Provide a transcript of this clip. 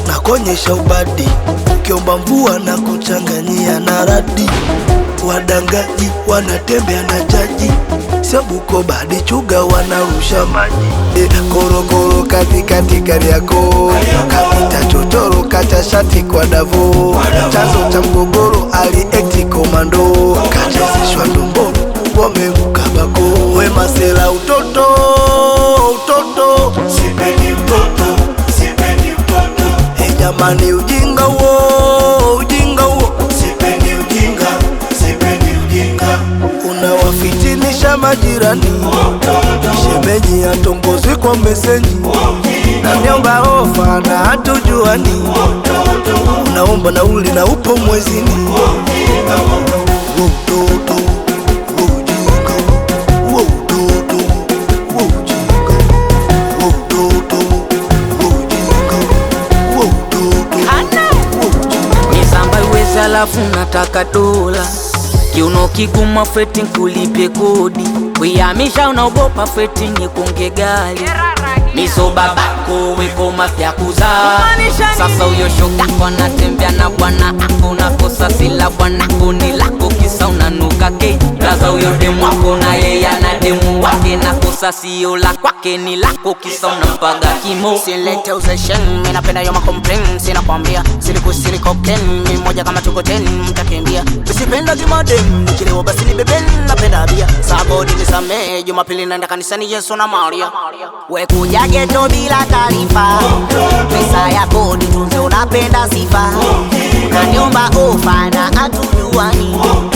na kuonyesha ubadi, ukiomba mvua na kuchanganyia na radi. Wadangaji wanatembea na jaji, sio Bukoba hadi Chuga wanarusha maji. E, korokoro katikati Kariakoo, kapita chochoro kacha shati kwa Davo, chanzo cha mgogoro aliekti komando, kachezeshwa ndomboro wamemka bako. We masela utoto utoto, Sipendi mtoto, sipendi mtoto, e jamani, ujinga huo ujinga huo sipendi ujinga, sipendi ujinga. unawafitinisha majirani, shemeji atongozwi kwa mesenji na nyomba ofa na hatujuani, unaomba nauli na upo mwezini. Huo utoto, huo ujinga, huo utoto, huo ujinga, huo utoto, huo ujinga, huo utoto, huo ujinga. Nisamba iwezi alafu nataka dola kiuno kiguma feti nkulipe kodi kuyamisha unaogopa feti nikunge gali miso babako weko mafya kuzaa sasa uyo shogako anatembea na bwana ako nakosa sila bwanako ni lako kisa unanuka ke laza uyo demu wako na yeye ana demu wake nakosa sio la kwake ni lako kisa unampaga kimo Silete uzeshen, mi napenda yo makomplain Sina kwambia, siliku siliko ken Mi moja kama tuko ten, mtakimbia Usipenda kimadem, nikilewa basi ni beben Napenda bia, sabodi nisamee Jumapili naenda kanisani Yesu na Maria We kuja geto bila taarifa Pesa ya kodi tunze unapenda sifa Unaniomba ofa na hatujuani